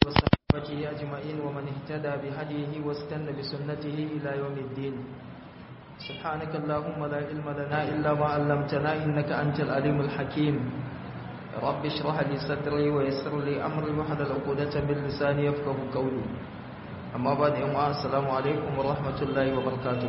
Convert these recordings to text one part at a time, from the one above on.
وصحبه أجمعين ومن اهتدى بهديه واستنى بسنته إلى يوم الدين سبحانك اللهم لا علم لنا إلا ما علمتنا إنك أنت العليم الحكيم رب اشرح لي صدري ويسر لي أمري واحلل عقدة من لساني يفقه قولي أما بعد يوم السلام عليكم ورحمة الله وبركاته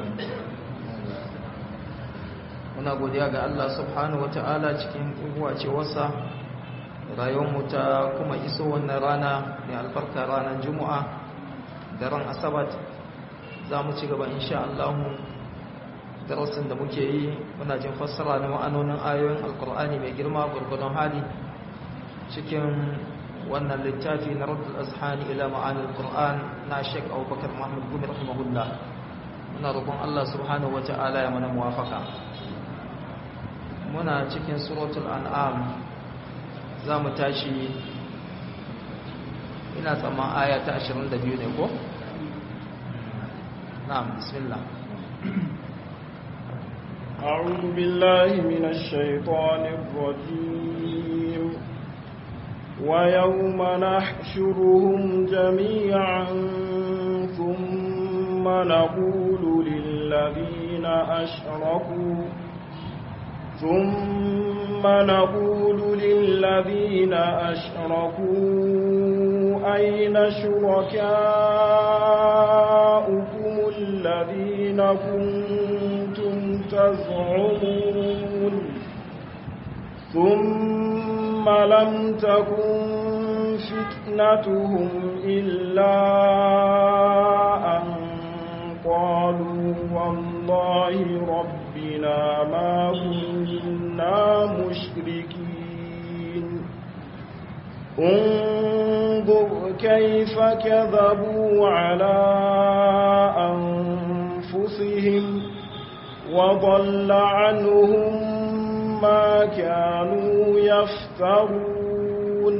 muna godiya ga Allah subhanahu ta'ala cikin wasa rayuwarmu ta kuma iso wannan rana mai albarka ranar juma'a daren asabat za mu ci gaba insha Allah darasin da muke yi muna jin fassara na ma'anonin ayoyin alkur'ani mai girma gurgudun hali cikin wannan littafi na rabbul azhani ila ma'anil qur'an na Sheikh Abubakar Muhammad Gumi rahimahullah muna roƙon Allah subhanahu ta'ala ya mana muwafaka muna cikin suratul an'am za mu tashi ina tsamman aya ta 22 ne ko? na'am bismillah أعوذ بالله من الشيطان الرجيم ويوم نحشرهم جميعا ثم نقول للذين أشركوا ثم نقول للذين أشركوا أين شركاؤكم الذين كنتم تزعمون ثم لم تكن فتنتهم إلا أن قالوا والله ربنا ما كنا مشركين انظر كيف كذبوا على أنفسهم وضل عنهم ما كانوا يفترون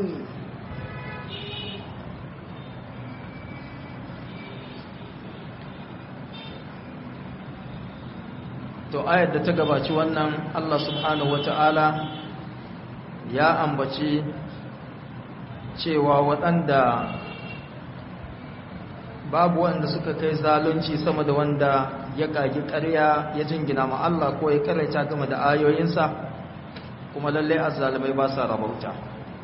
to ayar da ta gabaci wannan Allah subhanahu wata'ala ya ambaci cewa waɗanda babu wanda suka kai zalunci sama da wanda ya ƙagi ƙarya ya jingina ma Allah ko ya karaita game da ayoyinsa kuma lallai azzalimai ba sa rabauta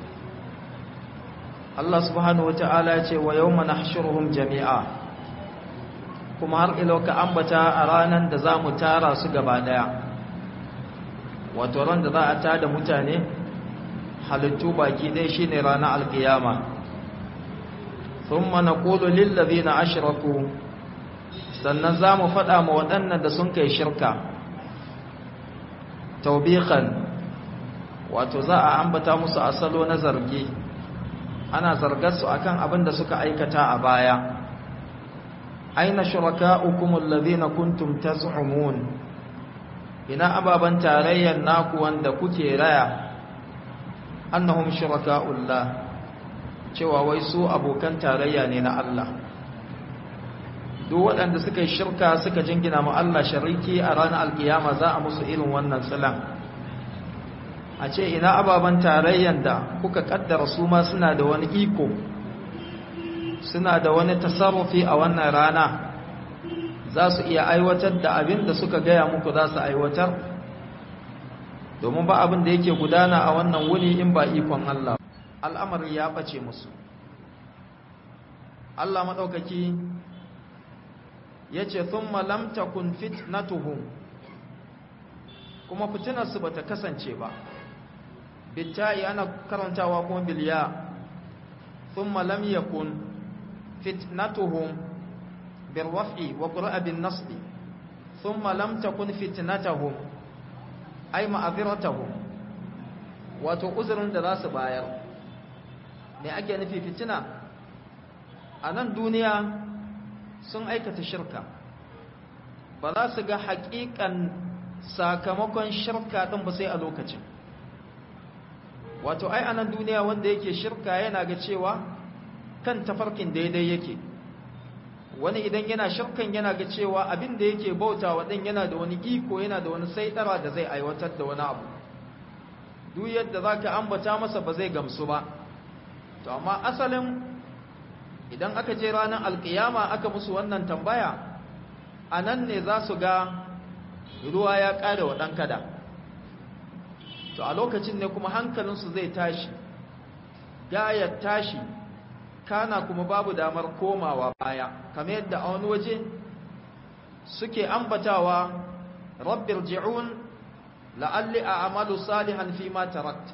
Allah subhanahu wata'ala ya ce wa yawma nahshuruhum jami'a kuma har ilo ka ambata a ranar da za mu tara su gaba daya wato ran da za a tada mutane halittu baki ɗaya shine ranar alkiyama thumma naqulu lil ladina ashraku sannan za mu faɗa ma waɗannan da sun kai shirka taubikan wato za a ambata musu asalo na zargi ana zargar su akan abin da suka aikata a baya aina shuraka'ukum alladhina kuntum taz'umun ina ababan tarayyan naku wanda kuke raya annahum shuraka'ullah cewa wai su abokan tarayya ne na Allah duk waɗanda suka yi shirka suka jingina mu Allah shariki a ranar alkiyama za a musu irin wannan tsilan a ce ina ababen tarayyan da kuka kaddara su ma suna da wani iko suna da wani tasarrufi a wannan rana za su iya aiwatar da abin da suka gaya muku za su aiwatar domin ba abin da yake gudana a wannan wuni in ba ikon Allah al'amari ya ɓace musu Allah maɗaukaki ya ce sun malamta kun fitnatuhum kuma fitinarsu ba ta kasance ba bitta'i ana karantawa kuma biliya sun malam yakun fitnatuhum birwafi wa ƙura'a bin nasbi sun malamta kun fitnatahum ai ma'aziratahum wato uzurin da za su bayar me ake nufi fitina a nan duniya sun aikata shirka ba za su ga haƙiƙan sakamakon shirka ɗin ba sai a lokacin wato ai a nan duniya wanda yake shirka yana ga cewa kan tafarkin daidai yake wani idan yana shirkan yana ga cewa abin da yake bautawa ɗin yana da wani iko yana da wani saitara da zai aiwatar da wani abu duk yadda za ka ambata masa ba zai gamsu ba to amma asalin idan aka je ranar alkiyama aka musu wannan tambaya a nan ne za su ga ruwa ya ƙare wa ɗan kada to a lokacin ne kuma hankalinsu zai tashi ya tashi kana kuma babu damar komawa baya kamar yadda a wani waje suke ambatawa rabbir ji'un la'alli a amalu salihan fi ma tarakt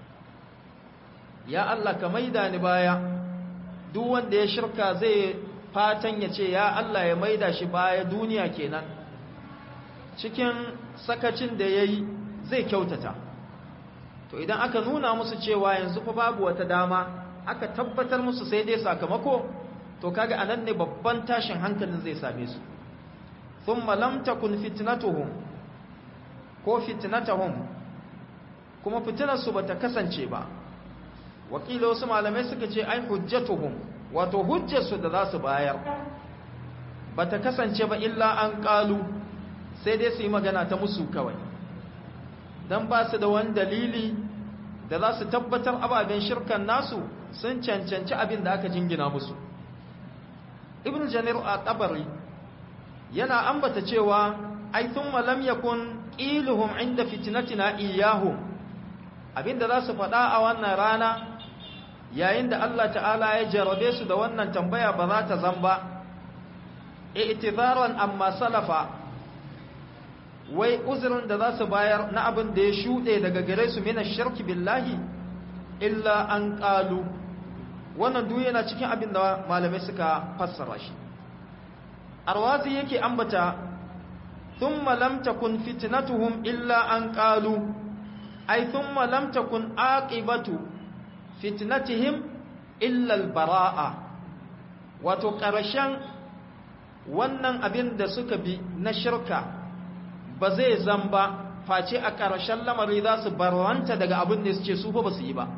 ya Allah ka maida ni baya duk wanda ya shirka zai fatan ya ce ya Allah ya maida shi baya duniya kenan cikin sakacin da ya yi zai kyautata to idan aka nuna musu cewa yanzu fa babu wata dama aka tabbatar musu sai dai sakamako to kaga anan ne babban tashin hankalin zai same su thumma lam takun fitnatuhum ko fitnatuhum kuma fitinar su bata kasance ba wakila wasu malamai suka ce ai hujjatuhum wato hujjar su da za su bayar bata kasance ba illa an qalu sai dai su yi magana ta musu kawai dan ba su da wani dalili da za su tabbatar ababen shirkan nasu sun cancanci abin da aka jingina musu ibn janir a tabari yana ambata cewa ai thumma lam yakun qiluhum inda fitnatina iyahum abinda za su faɗa a wannan rana yayin da Allah ta'ala ya jarabe su da wannan tambaya ba za ta zamba i'tizaran amma salafa wai uzurin da za su bayar na abin da ya shuɗe daga gare su mina shirki billahi illa an ƙalu wannan duk yana cikin abin da malamai suka fassara shi arwazi yake ambata thumma lam takun fitnatuhum illa an qalu ay thumma lam takun aqibatu fitnatihim illa albaraa wato ƙarshen wannan abin da suka bi na shirka ba zai zamba face a ƙarshen lamari za su barwanta daga abin da su ce su ba su yi ba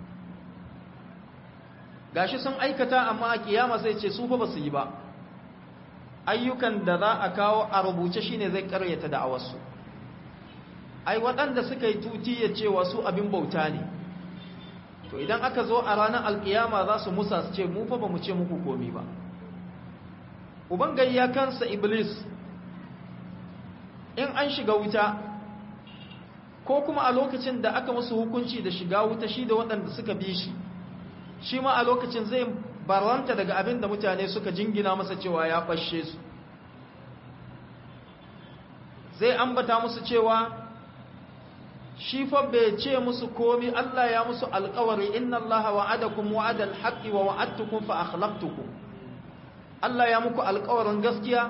gashi sun aikata amma a kiyama sai ce su ba su yi ba ayyukan da za a kawo a rubuce shine zai karyata da'awarsu ai waɗanda suka yi tuti ya cewa su abin bauta ne to idan aka zo a ranar alkiyama za su musa su ce mu fa ba mu ce muku komi ba uban gayya kansa iblis in an shiga wuta ko kuma a lokacin da aka musu hukunci da shiga wuta shi da waɗanda suka bi shi shi ma a lokacin zai baranta daga abin da mutane suka jingina masa cewa ya fashe su zai ambata musu cewa shi fa bai ce musu komi Allah ya musu alƙawari inna Allah wa'adakum wa'adal haqqi wa wa'adtukum fa akhlaftukum Allah ya muku alƙawarin gaskiya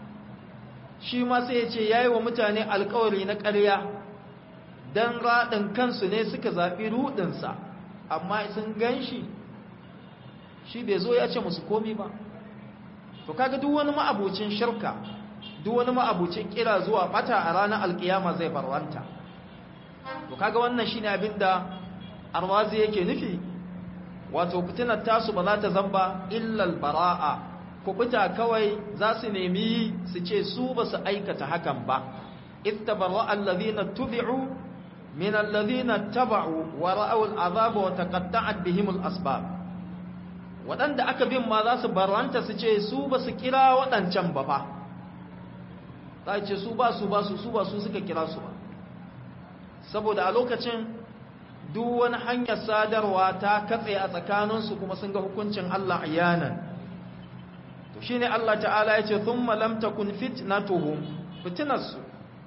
shi ma sai ya ce yayi wa mutane alƙawari na ƙarya dan radin kansu ne suka zabi rudin sa amma sun ganshi shi bai zo ya ce musu komi ba to kaga duk wani ma'abucin shirka duk wani ma'abucin kira zuwa bata a ranar alkiyama zai barwanta to kaga wannan shine abinda arwazi yake nufi wato fitinar tasu ba za ta zamba illal bara'a kubuta kawai za su nemi su ce su ba su aikata hakan ba ittabarra allazina tubi'u min allazina taba'u wa ra'aw al'azaba wa taqatta'at bihim al'asbab waɗanda aka bin ma za su barwanta su ce su ba su kira waɗancan ba fa za ce su ba su ba su su ba su suka kira su ba saboda a lokacin duk wani hanyar sadarwa ta katse a tsakaninsu kuma sun ga hukuncin Allah ayanan to shine Allah ta'ala ya ce thumma lam takun fitnatuhum fitnarsu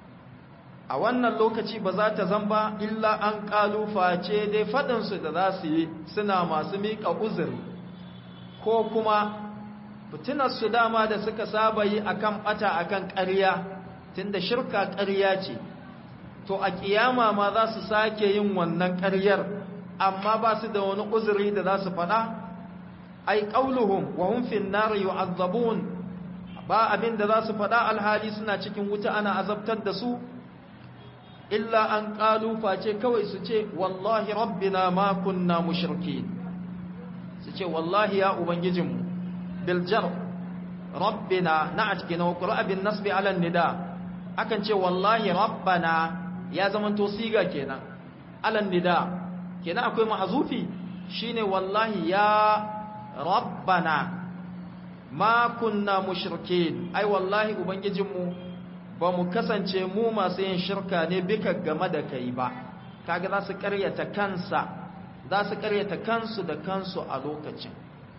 a wannan lokaci ba za ta zamba illa an kalufa ce dai faɗinsu da za su yi suna masu miƙa uzuri ko kuma fitinarsu dama da suka saba yi akan ɓata akan ƙarya tunda shirka ƙarya ce to a kiyama ma za su sake yin wannan ƙaryar amma ba su da wani uzuri da za su faɗa ai qauluhum wa hum fin nar yu'azzabun ba abin da za su faɗa alhali suna cikin wuta ana azabtar da su illa an qalu face kawai su ce wallahi rabbina ma kunna mushrikin su ce wallahi ya ubangijinmu bil jar rabbina na'at kina wa qura'a bin nasbi ala nida akan ce wallahi rabbana ya zamanto siga kenan alan nida kenan akwai mahzufi shine wallahi ya rabbana ma kunna mushrikin ai wallahi ubangijinmu ba mu kasance mu masu yin shirka ne bika game da kai ba kaga za su karyata kansa za su karyata kansu da kansu a lokacin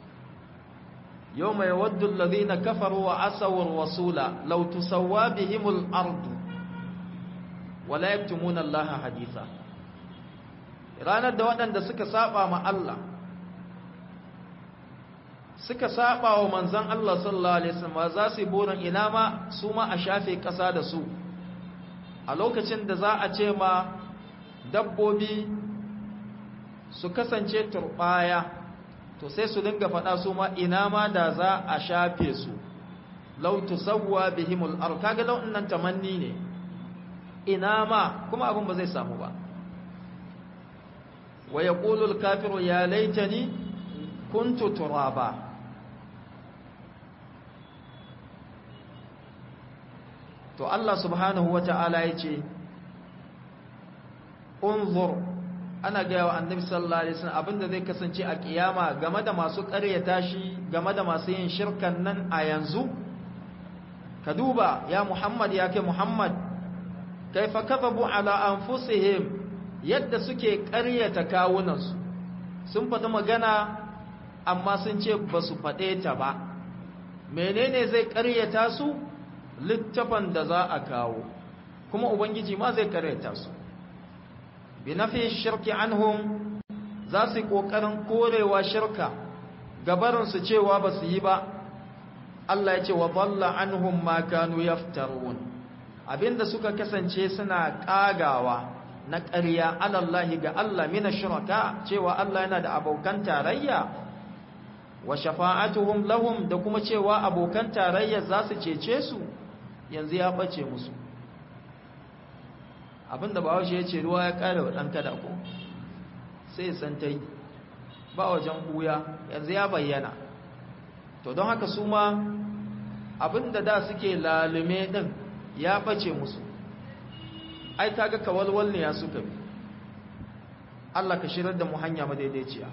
yawma yawaddu alladhina kafaru wa asaw ar-rasula law tusawwa bihimul ardu wa la yaktumuna allaha haditha ranar da waɗanda suka saba ma Allah suka saba wa manzan Allah sallallahu alaihi wasallam za su yi burin ina ma su ma a shafe ƙasa da su a lokacin da za a ce ma dabbobi su kasance turbaya to sai su dinga faɗa su ma ina ma da za a shafe su law tusawwa bihimul ard kaga law nan tamanni ne ina ma kuma abin ba zai samu ba wa yaqulu al-kafiru ya laitani kuntu turaba to Allah subhanahu wata'ala ya ce unzur ana gaya wa annabi sallallahu alaihi wasallam abinda zai kasance a kiyama game da masu ƙaryata shi game da masu yin shirkan nan a yanzu ka duba ya Muhammad ya kai Muhammad kaifa kadhabu ala anfusihim yadda suke ƙaryata kawunansu sun faɗi magana amma sun ce ba su faɗe ta ba menene zai ƙaryata su littafan da za a kawo kuma ubangiji ma zai ƙaryata su bi nafi shirki anhum za su yi ƙoƙarin korewa shirka gabarinsu cewa ba su yi ba Allah ya ce wa balla anhum ma kanu yaftarun abinda suka kasance suna ƙagawa na ƙarya alallahi ga Allah mina shiraka cewa Allah yana da abokan tarayya wa shafa'atuhum lahum da kuma cewa abokan tarayya za su cece su yanzu ya bace musu abinda ba ya ce ruwa ya kare wa ɗan kada ko sai san ta yi ba wajen ɓuya yanzu ya bayyana to don haka su ma abinda da suke lalume ɗin ya bace musu ai kaga kawalwal ne ya suka bi Allah ka shirar da mu hanya madaidaiciya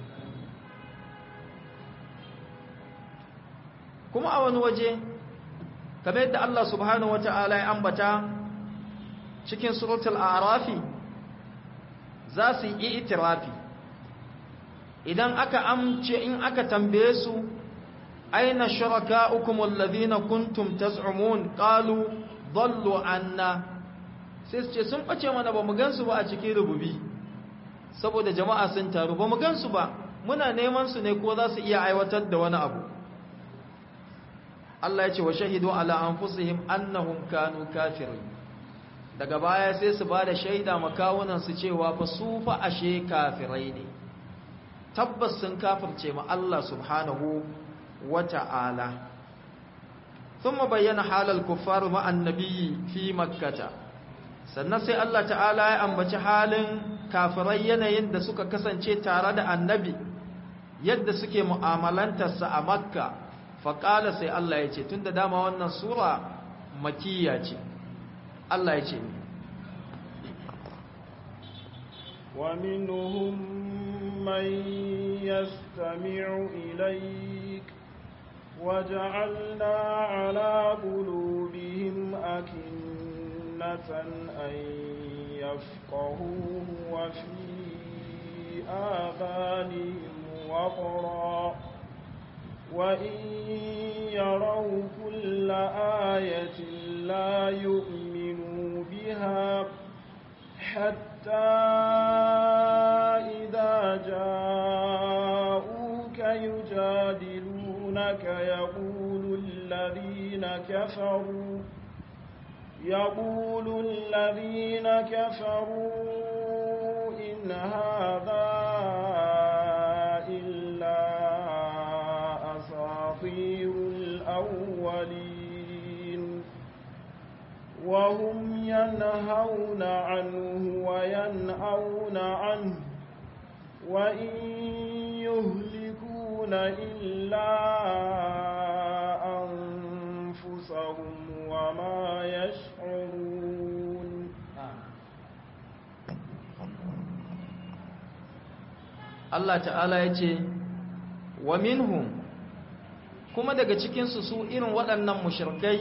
kuma a wani waje kamar yadda Allah subhanahu wata'ala ya ambata cikin suratul a'rafi za su yi itirafi idan aka amce in aka tambaye su aina shurakaukum alladhina kuntum taz'umun qalu dhallu anna sai su ce sun bace mana ba mu gansu ba a cikin rububi saboda jama'a sun taru ba mu gansu ba muna neman su ne ko za su iya aiwatar da wani abu Allah ya ce wa shahidu ala anfusihim annahum kanu kafirin daga baya sai su bada shaida makawunan su cewa fa su fa ashe kafirai ne tabbas sun kafirce ma Allah subhanahu wata'ala thumma bayyana halal kuffar ma annabi fi makkah sannan sai Allah ta'ala ya ambaci halin kafirai yanayin da suka kasance tare da annabi yadda suke mu'amalantarsa a makka faƙala sai Allah ya ce tun da dama wannan sura makiyya ce Allah ya ce ومنهم من يستمع إليك وجعلنا على قلوبهم أكنة أن يفقهوه وفي آذانهم وقرا وإن يروا كل آية لا يؤمنوا بها حتى إذا جاءوك يجادلونك يقول الذين كفروا يقول الذين كفروا إن هذا إلا أساطير الأولين وهم ينهون عنه وينأون عنه وإن يهلكون إلا أنفسهم وما يشعرون Allah ta'ala ya ce wa minhum kuma daga cikinsu su irin waɗannan mushirkai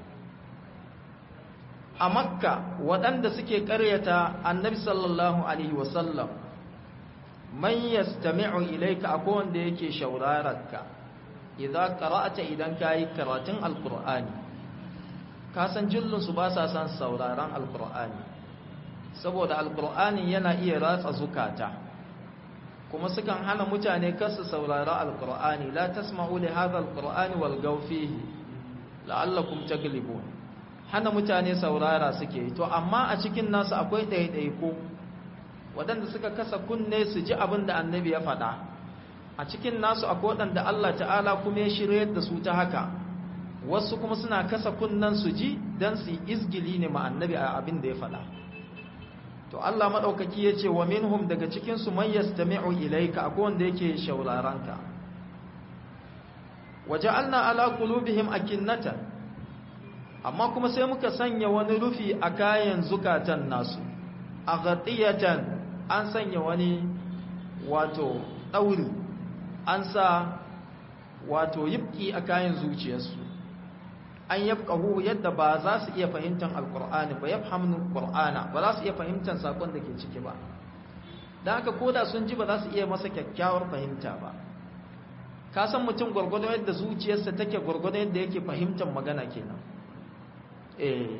a makka waɗanda suke ƙaryata annabi sallallahu alaihi wasallam man yastami'u ilayka akwai wanda yake shaurararka idan qara'ata idan kayi karatun alqur'ani ka san jillun su ba sa san sauraron alqur'ani saboda alqur'ani yana iya ratsa zukata kuma sukan hana mutane kasu saurara alqur'ani la tasma'u li hadha alqur'ani walgaw fihi la'allakum taglibun hana mutane saurara suke to amma a cikin nasu akwai ɗaiɗaiko waɗanda suka kasa kunne su ji abin da annabi ya faɗa a cikin nasu akwai waɗanda Allah ta'ala kuma ya shirye da su ta haka wasu kuma suna kasa kunnen su ji don su yi izgili ne ma annabi a abin da ya faɗa to Allah maɗaukaki ya ce wa minhum daga cikinsu man yastami'u ilaika akwai wanda yake shauraranka waja'alna ala qulubihim akinnatan amma kuma sai muka sanya wani rufi a kayan zukatan nasu a gatiyatan an sanya wani wato ɗauri an sa wato yibki a kayan zuciyarsu an yabqahu yadda ba za su iya fahimtar alqur'ani ba yafhamu qur'ana ba za su iya fahimtar sakon da ke ciki ba dan haka koda sun ji ba za su iya masa kyakkyawar fahimta ba ka san mutum gurgurdo yadda zuciyarsa take gurgurdo yadda yake fahimtar magana kenan eh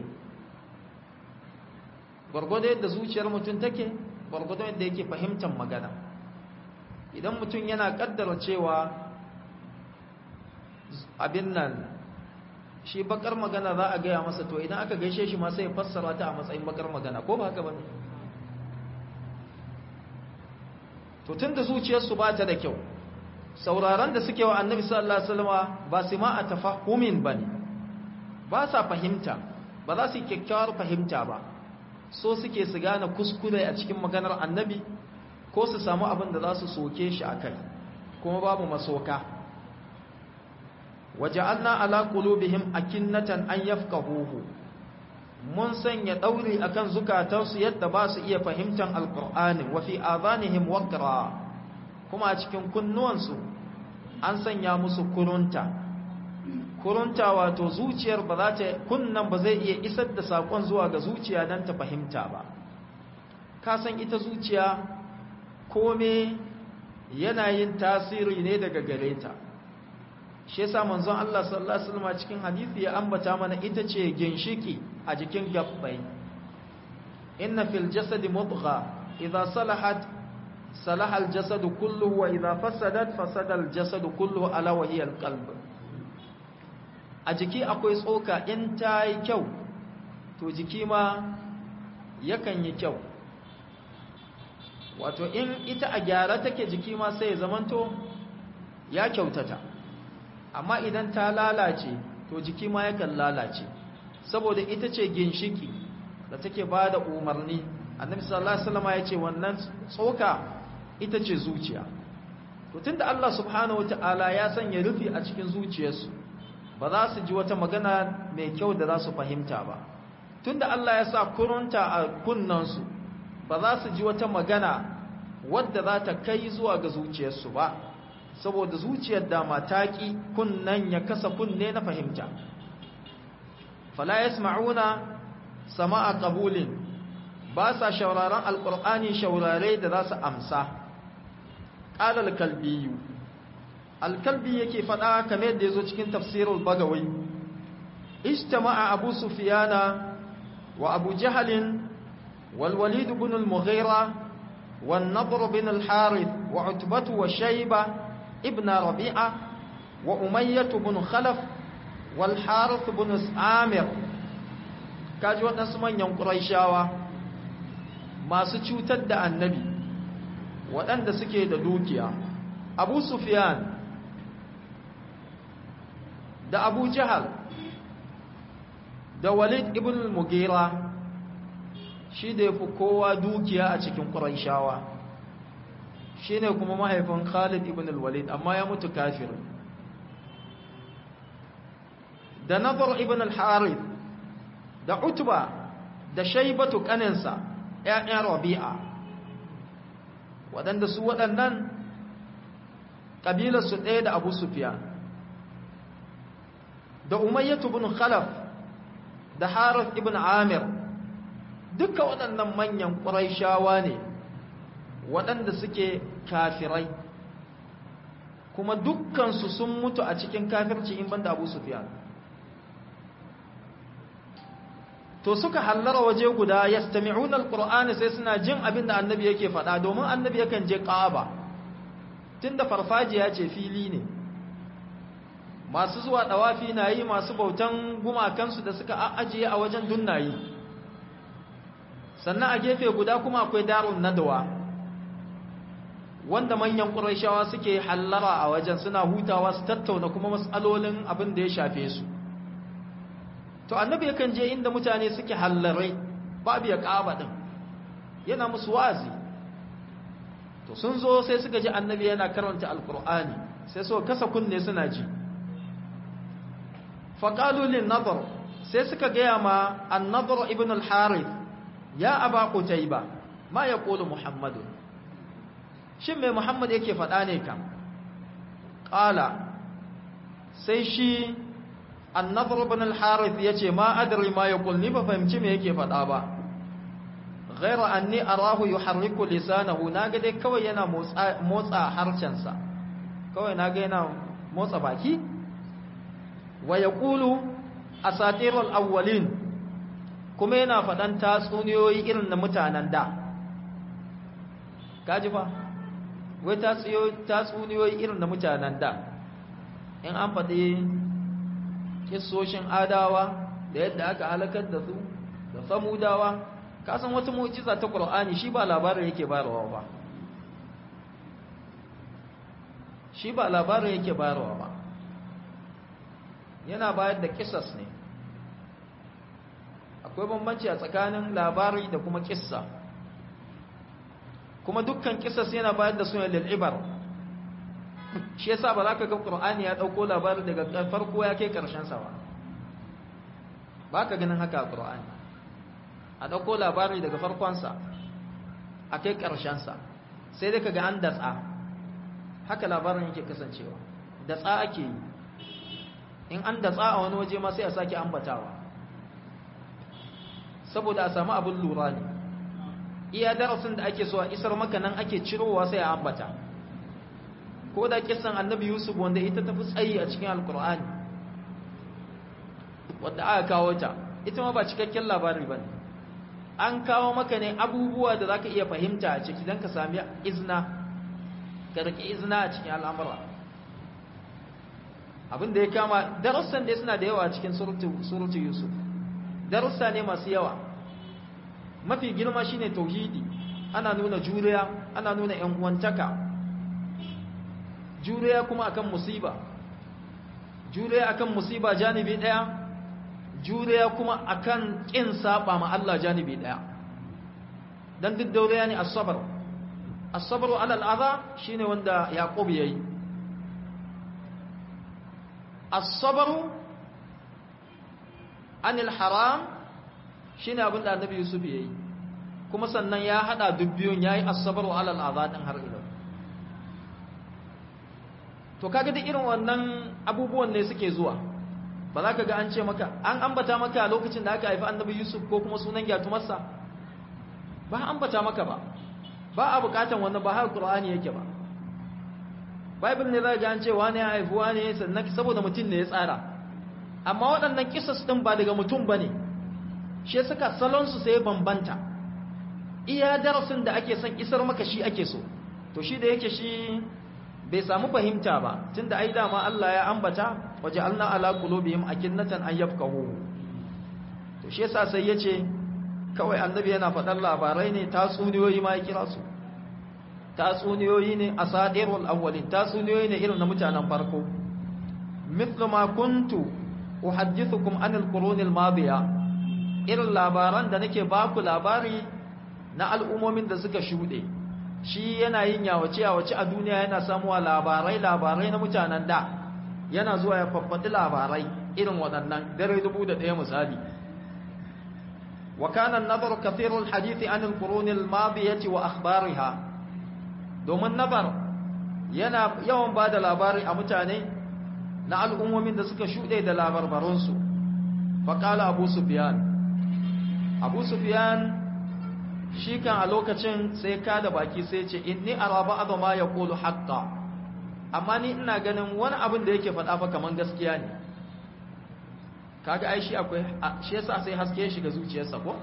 gurgurdo yadda zuciyar mutum take gurgurdo yadda yake fahimtar magana idan mutum yana kaddara cewa abin nan shi bakar magana za a gaya masa to idan aka gaishe shi ma sai fassara ta a matsayin bakar magana ko ba haka bane to tunda zuciyarsu ba ta da kyau sauraron da suke wa annabi sallallahu alaihi wasallam ba su ma a tafahumin bane ba sa fahimta ba za su yi kyakkyawar fahimta ba so suke su gane kuskure a cikin maganar annabi ko su samu abin da za su soke shi akai kuma babu masoka waja'alna ala qulubihim akinnatan an yafqahuhu mun sanya dauri akan zukatansu yadda ba su iya fahimtar alqur'ani wa fi adhanihim waqra kuma a cikin kunnuwansu an sanya musu kurunta kurunta wato zuciyar ba za ta kunnan ba zai iya isar da sakon zuwa ga zuciya dan ta fahimta ba ka san ita zuciya kome yana yin tasiri ne daga gare ta shi yasa manzon Allah sallallahu alaihi wasallam cikin hadisi ya ambata mana ita ce ginshiki a jikin gabbai inna fil jasadi mudgha idha salahat salaha al jasad kulluhu wa idha fasadat fasada al jasad kulluhu ala wa hiya al qalb a jiki akwai tsoka in ta yi kyau to jiki ma yakan yi kyau wato in ita a gyara take jiki ma sai ya zamanto ya kyautata amma idan ta lalace to jiki ma yakan lalace saboda ita ce ginshiki da take ba da umarni annabi sallallahu alaihi wasallam ya ce wannan tsoka ita ce zuciya to tunda Allah subhanahu wataala ya sanya rufi a cikin zuciyarsu ba za su ji wata magana mai kyau da za su fahimta ba tunda Allah ya sa kurunta a kunnansu ba za su ji wata magana wadda za ta kai zuwa ga zuciyarsu ba saboda zuciyar dama ta ƙi kunnan ya kasa kunne na fahimta fala yasma'una sama'a qabulin ba sa shauraron alqur'ani shaurare da za su amsa qala al-kalbi al-kalbi yake fada kamar yadda yazo cikin tafsirul bagawi ijtama'a abu sufyana wa abu jahl wal walid ibn al-mughira wan nadr ibn al-harith wa utbah wa shayba ابن ربيعة وأمية بن خلف والحارث بن عامر kaji waɗansu manyan ƙuraishawa masu cutar da annabi waɗanda suke da dukiya abu sufyan da abu jahal da walid ibn mugira shi da ya fi kowa dukiya a cikin ƙuraishawa shi ne kuma mahaifin Khalid ibn al-Walid amma ya mutu kafir da Nadar ibn al-Harith da Utba da Shaybatu kaninsa ƴaƴan Rabi'a waɗanda su waɗannan ƙabilarsu ɗaya da abu sufiyan da umayyatu bin khalaf da harith ibn amir duka waɗannan manyan ƙuraishawa ne waɗanda suke kafirai kuma dukkansu sun mutu a cikin kafirci in banda abu sufiyan to suka hallara waje guda yastami'una alqur'ani sai suna jin abin da annabi yake faɗa domin annabi yakan je Ka'aba tunda farfajiya ce fili ne masu zuwa dawafi na yi masu bautan gumakansu da suka ajiye a wajen dunnayi sannan a gefe guda kuma akwai darun nadawa wanda manyan ƙurayshawa suke hallara a wajen suna hutawa su tattauna kuma matsalolin abin da ya shafe su to annabi yakan je inda mutane suke hallarai babu ya ƙaba ɗin yana musu wazi to sun zo sai suka ji annabi yana karanta alkur'ani sai so kasa kunne suna ji faƙalulin nazar sai suka gaya ma annazar ibn al-harith ya aba qutayba ma ya ƙulu muhammadu shin mai muhammad yake faɗa ne kam ƙala sai shi annadar ibn al-harith yace ma adri ma yaqul ni ba fahimci me yake faɗa ba ghaira anni arahu yuharriku lisanahu naga dai kawai yana motsa motsa harcensa kawai naga yana motsa baki wa yaqulu asatirul awwalin kuma yana faɗan tatsuniyoyi irin na mutanen da kaji fa wai tatsuniyoyi irin na mutanen da in an faɗi kissoshin adawa da yadda aka halakar da su da samudawa kasan wata mu'jiza ta Qur'ani shi ba labarin yake bayarwa ba shi ba labarin yake bayarwa ba yana bayar da kissas ne akwai bambanci a tsakanin labari da kuma kissa kuma dukkan kissas yana bayar da sunan lil'ibar shi yasa ba za ka ga Qur'ani ya dauko labarin daga farko ya kai karshen sa ba ba ka ganin haka a Qur'ani a dauko labari daga farkon sa a kai karshen sa sai dai kaga an datsa haka labarin yake kasancewa datsa ake yi in an datsa a wani waje ma sai a sake ambatawa saboda a samu abin lura ne iya darasin da ake so a isar maka nan ake cirowa sai a ambata ko da kisan annabi yusuf wanda ita tafi tsayi a cikin alkur'ani wadda aka kawo ta ita ma ba cikakken labari ba ne an kawo maka ne abubuwa da za ka iya fahimta a ciki don ka sami izina ka rike izina a cikin al'amura abin da ya kama darussan dai suna da yawa a cikin surutu yusuf darussa ne masu yawa mafi girma shine tauhidi ana nuna juriya ana nuna yan uwantaka juriya kuma akan musiba juriya akan musiba janibi daya juriya kuma akan kin saba ma Allah janibi daya dan duk dauriya ne as-sabr as-sabr ala al-adha shine wanda yaqub yayi as-sabr anil haram shine abin da annabi yusuf yayi kuma sannan ya hada dubbiyun yayi as-sabr ala al-adha din har ila to kaga duk irin wannan abubuwan ne suke zuwa ba za ka ga an ce maka an ambata maka a lokacin da aka haifi annabi yusuf ko kuma sunan gyatumarsa ba ambata maka ba ba a bukatan wannan ba har qur'ani yake ba bible ne za ga an ce wani ya haifi wani sannan saboda mutum ne ya tsara amma waɗannan kisas din ba daga mutum bane shi suka salon su sai bambanta iya darasin da ake son isar maka shi ake so to shi da yake shi bai samu fahimta ba tunda ai dama Allah ya ambata waja'alna ala qulubihim akinnatan an yafqahu to shi yasa sai yace kawai annabi yana faɗan labarai ne tatsuniyoyi ma ya kira su tatsuniyoyi ne asadirul awwalin tatsuniyoyi ne irin na mutanen farko mithlu ma kuntu uhaddithukum anil qurunil madiya irin labaran da nake baku labari na al'umomin da suka shuɗe shi yana yin yawace yawace a duniya yana samuwa labarai labarai na mutanen da yana zuwa ya faffaɗi labarai irin waɗannan dare dubu da ɗaya misali wa kana nazar kathirul hadithi anil qurunil madiyati wa akhbariha domin nazar yana yawan ba da labari a mutane na al'ummomin da suka shuɗe da labarbaransu faƙala abu sufiyan abu sufiyan shi kan a lokacin sai ka da baki sai ce inni araba azama ya ƙulu haƙƙa amma ni ina ganin wani abin da yake faɗa fa kaman gaskiya ne kaga ai shi akwai shi yasa sai haske ya shiga zuciyarsa ko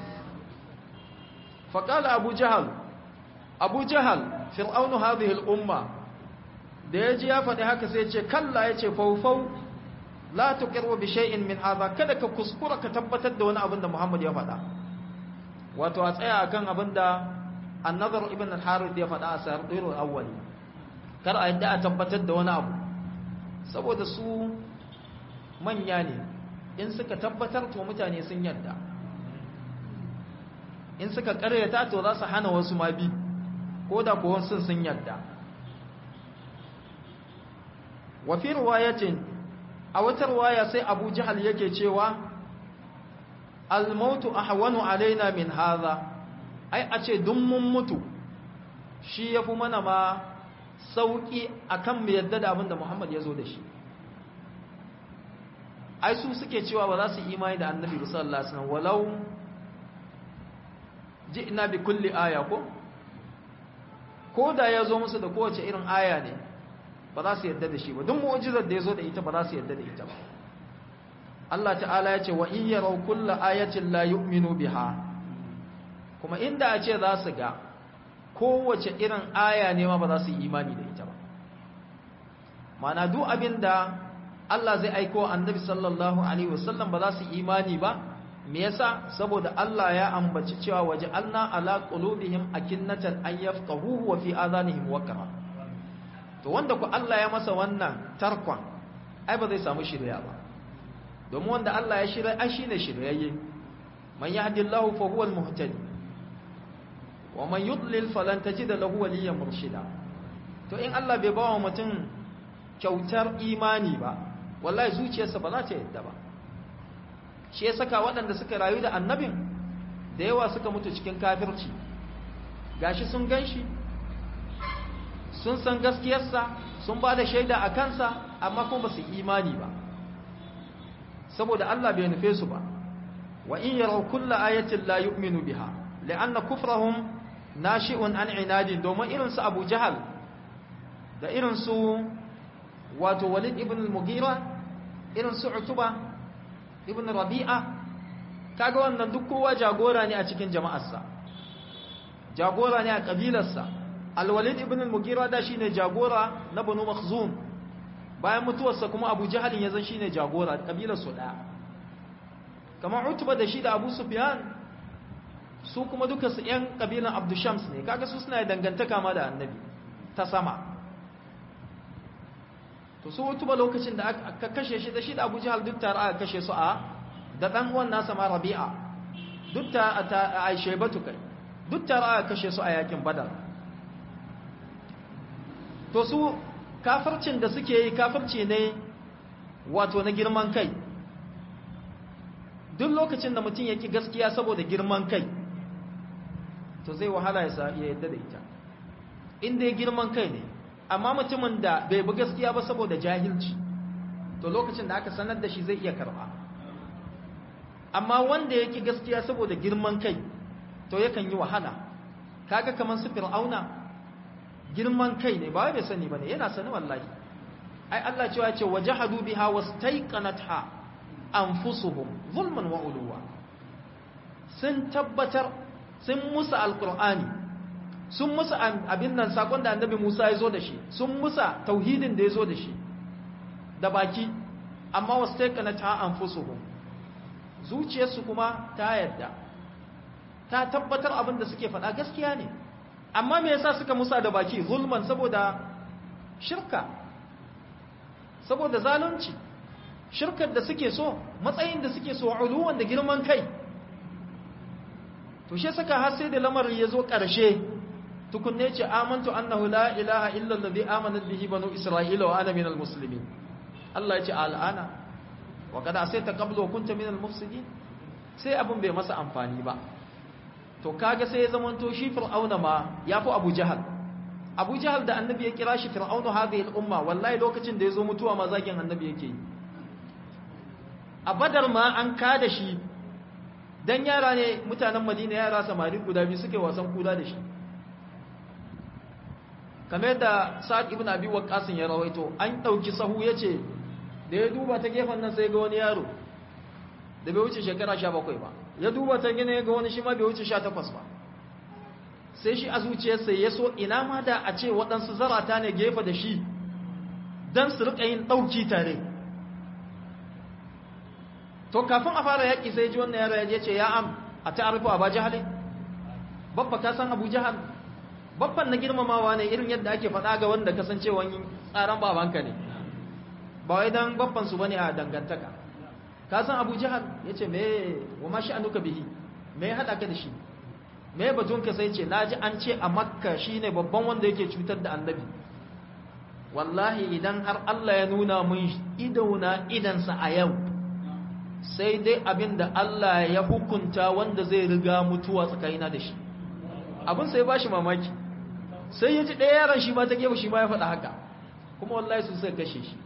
faqala abu jahal abu jahal fir'aunu hadhihi al-umma da yaji ya faɗi haka sai ya ce kalla yace faufau la tuqiru bi shay'in min hadha kada ka kuskura ka tabbatar da wani abin da Muhammad ya faɗa wato a tsaya akan abin da an-nazar ibn al-harith ya faɗa a sa'irul awwali kar a yadda a tabbatar da wani abu saboda su manya ne in suka tabbatar to mutane sun yadda in suka karyata to za su hana wasu ma bi ko da kuwa sun sun yadda wa fi riwayatin a wata riwaya sai Abu Jahal yake cewa al-mautu ahwanu alaina min hadha ai a ce dun mun mutu shi yafi mana ma sauki akan mu yadda da abin da Muhammad ya zo da shi ai su suke cewa ba za su imani da annabi sallallahu alaihi wasallam walau ji'na bi kulli aya ko ko da ya zo musu da kowace irin aya ne ba za su yadda da shi ba duk mu'jizar da ya zo da ita ba za su yadda da ita ba Allah ta'ala ya ce wa in yaraw kullu ayatin la yu'minu biha kuma inda a ce za su ga kowace irin aya ne ma ba za su yi imani da ita ba mana duk abin da Allah zai aiko annabi sallallahu alaihi wasallam ba za su imani ba me yasa saboda Allah ya ambaci cewa waja'alna ala qulubihim akinnatan an yafqahuhu wa fi adhanihim waqra to wanda ku Allah ya masa wannan tarkon ai ba zai samu shirya ba domin wanda Allah ya shirya ai shine shiryayye man yahdillahu fa huwa al-muhtadi wa man yudlil falan tajid lahu waliyyan murshida to in Allah bai bawa mutum kyautar imani ba wallahi zuciyarsa ba za ta yadda ba shi ya saka waɗanda suka rayu da annabin da yawa suka mutu cikin kafirci gashi sun ganshi sun san gaskiyarsa sun ba da shaida a kansa amma kuma ba su imani ba saboda Allah bai nufe su ba wa in yaraw kullu ayatin la yu'minu biha li'anna kufrahum nashi'un an inadin domin irin su Abu Jahal da irin su wato Walid ibn al-Mughira irin su Utuba ibn Rabi'a kaga wannan duk kowa jagora ne a cikin jama'arsa jagora ne a kabilarsa Al-Walid ibn al-Mughira da shine jagora na Banu Makhzum bayan mutuwarsa kuma Abu Jahal ya zan shine jagora kabilar su daya kamar Utba da shi da Abu Sufyan su kuma duka su ƴan kabilan Abdushams ne kaga su suna dangantaka ma da Annabi ta sama to su Utba lokacin da aka kashe shi da shi da Abu Jahal duk tare aka kashe su a da dan uwan nasa ma Rabi'a duk ta a Shaybatu kai duk tare aka kashe su a yakin Badar to su kafircin da suke yi kafirci ne wato na girman kai duk lokacin da mutum yake gaskiya saboda girman kai to zai wahala ya yadda da ita inda ya girman kai ne amma mutumin da bai bi gaskiya ba saboda jahilci to lokacin da aka sanar da shi zai iya karba amma wanda yake gaskiya saboda girman kai to yakan yi wahala kaga kamar su fir'auna girman kai ne ba bai sani bane yana sani wallahi ai Allah cewa ya ce wajahadu biha wastaiqanatha anfusuhum zulman wa uluwa sun tabbatar sun musa alqur'ani sun musa abin nan sakon da annabi Musa ya zo da shi sun musa tauhidin da ya zo da shi da baki amma wastaiqanatha anfusuhum zuciyarsu kuma ta yadda ta tabbatar abin da suke faɗa gaskiya ne amma me yasa suka musa da baki zulman saboda shirka saboda zalunci shirkar da suke so matsayin da suke so uluwan da girman kai to she saka har sai da lamarin ya zo ƙarshe tukunne ce amantu annahu la ilaha illa allazi amanat bihi banu isra'ila wa ana minal muslimin Allah ya ce al'ana wa kada asaita qablu wa kunta minal mufsidin sai abun bai masa amfani ba to kaga sai ya zamanto shi fir'auna ma yafi abu jahal Abu Jahal da annabi ya kira shi fir'aunu hadhihi al-umma wallahi lokacin da yazo mutuwa ma zagin annabi yake yi a badar ma an kada shi dan yara ne mutanen Madina yara samari guda biyu suke wasan kuda da shi kamar yadda Sa'ad ibn Abi Waqqas ya rawaito an dauki sahu yace da ya duba ta gefen nan sai ga wani yaro da bai wuce shekara 17 ba ya duba ta gine ga wani shi ma bai wuce 18 ba sai shi a zuciyarsa ya so ina ma da a ce waɗansu zarata ne gefe da shi don su riƙa yin ɗauki tare to kafin a fara yaƙi sai ji wannan yaro ya ce ya am a ta'arifu a ba jihali babba ka san abu jihal babban na girmamawa ne irin yadda ake faɗa ga wanda kasancewa tsaran babanka ne ba wai don babban su bane a dangantaka ka san abu jihal ya ce me wa ma sha'anuka bihi me ya haɗa ka da shi me batunka sai ce naji an ce a makka shine babban wanda yake cutar da annabi wallahi idan har Allah ya nuna mun idona idansa a yau sai dai abinda Allah ya hukunta wanda zai riga mutuwa tsakanina da shi abin sai ba shi mamaki sai ya ji ɗaya yaran shi ma ta gefe shi ma ya faɗa haka kuma wallahi su sai kashe shi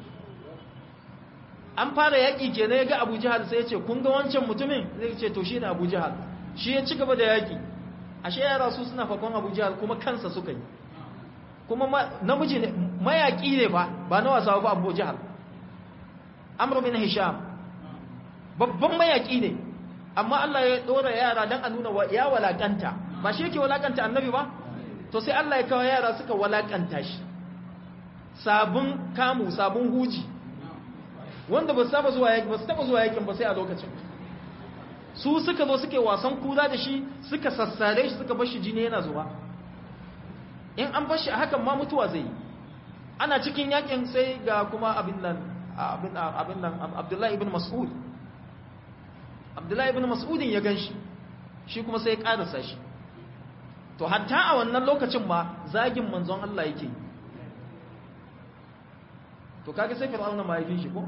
an fara yaƙi kenan ya ga abu jihar sai ya ce kun ga wancan mutumin zai ce to shi ne abu jihar shi ya ci gaba da yaƙi ashe yara su suna fakon abu jihar kuma kansa suka yi kuma namiji ne mayaƙi ne ba ba na wasa ba abu jihar amr bin hisham babban mayaƙi ne amma Allah ya ɗora yara don a nuna ya walakanta ba shi yake walakanta annabi ba to sai Allah ya kawo yara suka walakanta shi sabon kamu sabon huji wanda ba su taba zuwa yakin ba su taba zuwa yakin ba sai a lokacin su suka zo suke wasan kura da shi suka sassare shi suka bar shi jini yana zuba in an bar shi a hakan ma mutuwa zai yi ana cikin yakin sai ga kuma abin nan abin abin nan Abdullahi ibn Mas'ud Abdullahi ibn Mas'udin ya ganshi shi kuma sai ya karasa shi to hatta a wannan lokacin ma zagin manzon Allah yake yi to kage sai fir'auna ma yafi shi ko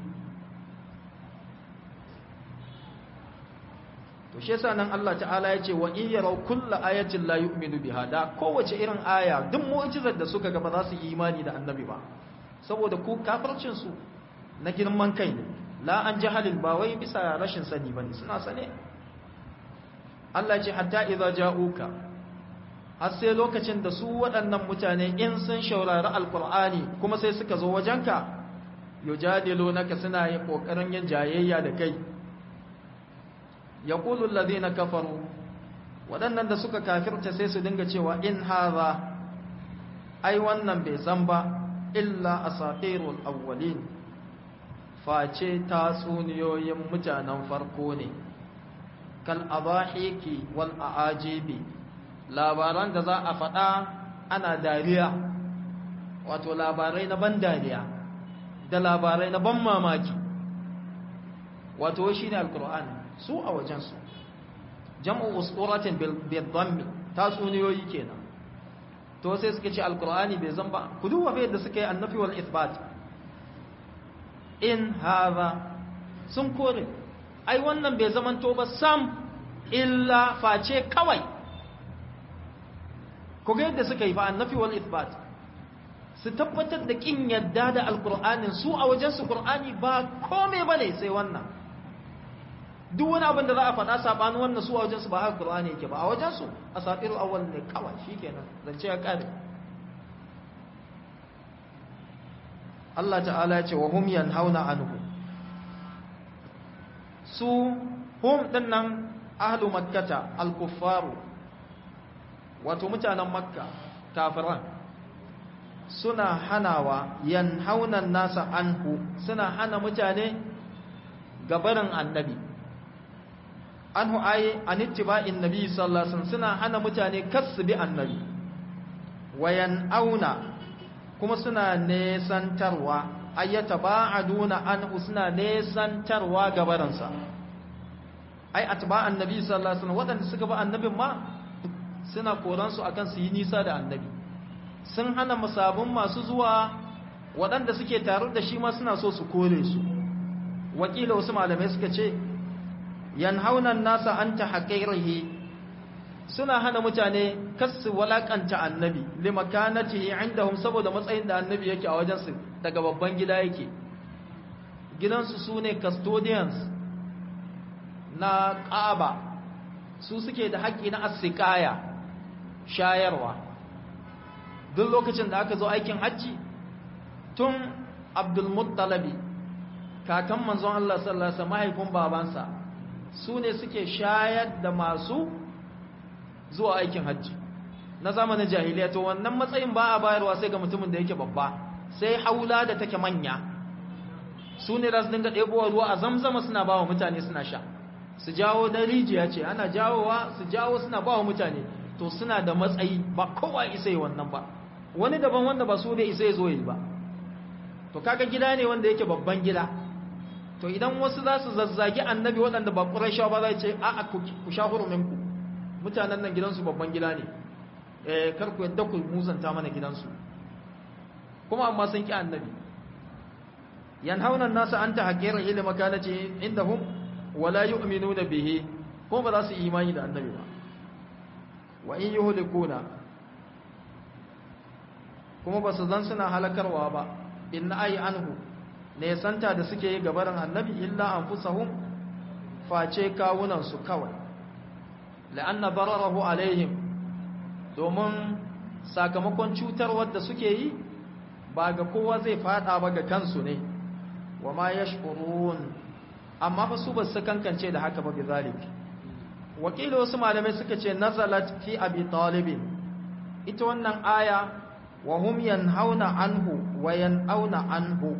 to shi yasa nan Allah ta'ala ya ce wa in yaraw kullu ayatin la yu'minu biha da kowace irin aya duk mu'jizar da suka ga ba za su yi imani da annabi ba saboda ku kafircin su na girman kai ne la an jahalin ba wai bisa rashin sani bane suna sane Allah ya ce hatta idza ja'uka har sai lokacin da su waɗannan mutane in sun shaurari alkur'ani kuma sai suka zo wajenka yujadilu naka suna yin ƙoƙarin yin jayayya da kai ya ƙulun na kafaru waɗannan da suka kafirta sai su dinga cewa in haza ai wannan bai san ba illa asatirul awwalin face tatsuniyoyin mutanen farko ne kal abahiki wal aajibi labaran da za a faɗa ana dariya wato labarai na ban dariya da labarai na ban mamaki wato shi ne alkur'ani su a wajensu jam'u usquratin bil dhammi tatsuniyoyi kenan to sai suka ce alkur'ani bai zan ba ku duba bai da suka yi annafi wal ithbat in hadha sun kore ai wannan bai zamanto ba sam illa face kawai ku ga yadda suka yi fa annafi wal ithbat su tabbatar da kin yadda da alqur'anin su a wajen su qur'ani ba komai bane sai wannan duk wani abin da za a faɗa sabanin wannan su a wajen su ba haka qur'ani yake ba a wajen su asatirul awwal ne kawai shikenan zance ya kare Allah ta'ala ya ce wa hum yanhauna anhu su hum dinnan ahlu makkata al-kuffaru wato mutanen makka kafiran suna hanawa yanhaunan nasa anhu suna hana mutane gabarin annabi anhu ayi anittiba'in nabi sallallahu alaihi wasallam suna hana mutane kasbi annabi wayan auna kuma suna nesantarwa ayyata ba'aduna anhu suna nesantarwa gabaransa ai atba'an nabi sallallahu alaihi wasallam wadanda suka ba annabin ma suna koransu akan su yi nisa da annabi sun hana musabun masu zuwa waɗanda suke tare da shi ma suna so su kore su wakila wasu malamai suka ce yanhauna nasa an ta haƙairihi suna hana mutane kasu walakanta annabi limakanatihi indahum saboda matsayin da annabi yake a wajensu daga babban gida yake gidansu su ne custodians na ƙaba su suke da haƙƙi na asikaya shayarwa duk lokacin da aka zo aikin hajji tun abdulmuttalabi kakan manzon Allah sallallahu alaihi mahaifin babansa su ne suke shayar da masu zuwa aikin hajji na zamanin jahiliya to wannan matsayin ba a bayarwa sai ga mutumin da yake babba sai haula da take manya su ne za su dinga ɗebowa ruwa a zamzama suna ba wa mutane suna sha su jawo da rijiya ce ana jawowa su jawo suna ba wa mutane to suna da matsayi ba kowa isa yi wannan ba wani daban wanda ba su bai isa ya zo yi ba to kaga gida ne wanda yake babban gida to idan wasu za su zazzagi annabi waɗanda ba ƙurashawa ba za ce a ku sha huruminku mutanen nan gidansu babban gida ne eh kar ku yadda ku musanta mana gidansu kuma amma sun ki annabi yanhauna an-nasa an tahqira ila makanati indahum wala yu'minuna bihi kuma ba za su imani da annabi ba wa in yuhlikuna kuma ba su zan suna halakarwa ba in ai anhu ne santa da suke yi gabarin annabi illa anfusahum face kawunan su kawai la'anna dararahu alaihim domin sakamakon cutarwar da suke yi ba ga kowa zai fada ba ga kansu ne wa ma yashkurun amma fa su ba su kankance da haka ba bi zalik wakili wasu malamai suka ce nazalat fi abi talibin ita wannan aya wa hum yanhauna anhu wa yanauna anhu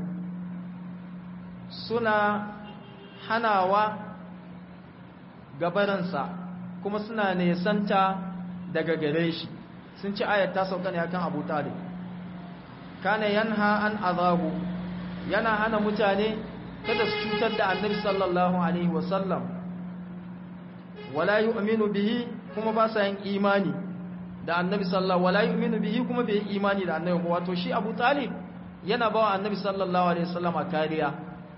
suna hanawa gabaransa kuma suna nesanta daga gare shi sun ci ayat ta sauka ne akan Abu Talib kana yanha an azabu yana hana mutane kada su cutar da Annabi sallallahu alaihi wasallam wala yu'minu bihi kuma ba sa yin imani da Annabi sallallahu wala yu'minu bihi kuma bai imani da Annabi wato shi Abu Talib yana bawa Annabi sallallahu alaihi wasallama kariya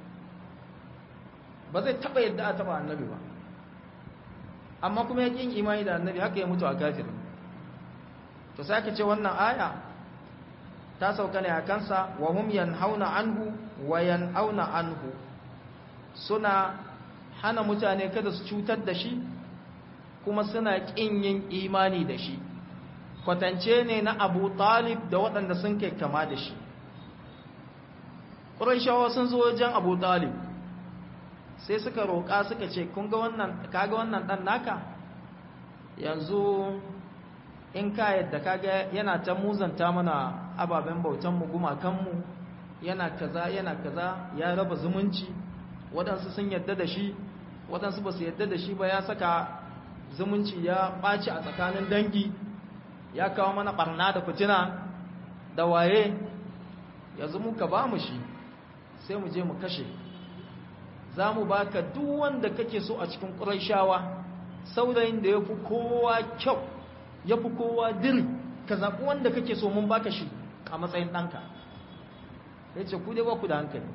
ba zai taba yadda a taba Annabi ba amma kuma ya kin imani da Annabi haka ya mutu a kafir to sai aka ce wannan aya ta sauka ne a kansa wa hum yanhauna anhu wa yanauna anhu suna hana mutane kada su cutar da shi kuma suna kin yin imani da shi kwatance ne na Abu Talib da waɗanda sun kai kama da shi Qurayshawa sun zo wajen Abu Talib sai suka roƙa suka ce kun ga wannan kaga wannan dan naka yanzu in ka yadda kaga yana ta muzanta mana ababen bautanmu gumakanmu yana kaza yana kaza ya raba zumunci waɗansu sun yadda da shi waɗansu ba su yadda da shi ba ya saka zumunci ya ɓaci a tsakanin dangi ya kawo mana ɓarna da fitina da waye yanzu muka ba mu shi sai mu je mu kashe za mu ba ka duk wanda kake so a cikin ƙuraishawa saurayin da ya fi kowa kyau ya fi kowa diri ka zaɓi wanda kake so mun baka shi a matsayin ɗanka ya ce ku dai ba ku da hankali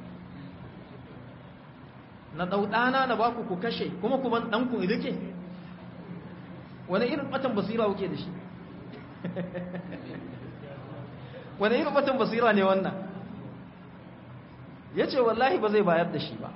na ɗauɗana na baku ku kashe kuma ku ban ɗanku rike wani irin ɓatan basira kuke da shi wani irin ɓatan basira ne wannan ya ce wallahi ba zai bayar da shi ba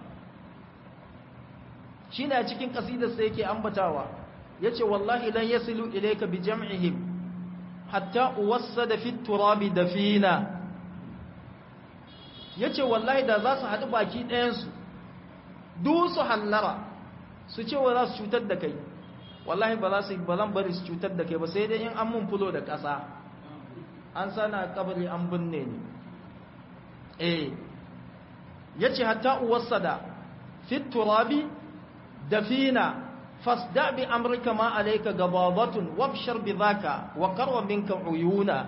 shi ne a cikin ƙasidarsa yake ambatawa ya ce wallahi lan yasilu ilaika bi jam'ihim hatta uwassada fi turabi dafina ya ce wallahi da za su haɗu baki ɗayansu duk su hallara su ce wa za su cutar da kai wallahi ba za su ba zan bari su cutar da kai ba sai dai in an mun fulo da ƙasa an sana kabari an binne ni eh yace hatta uwassada fi turabi dafina fasda bi amrika ma alayka gababatun wabshar bi dhaka wa qarwa minka uyuna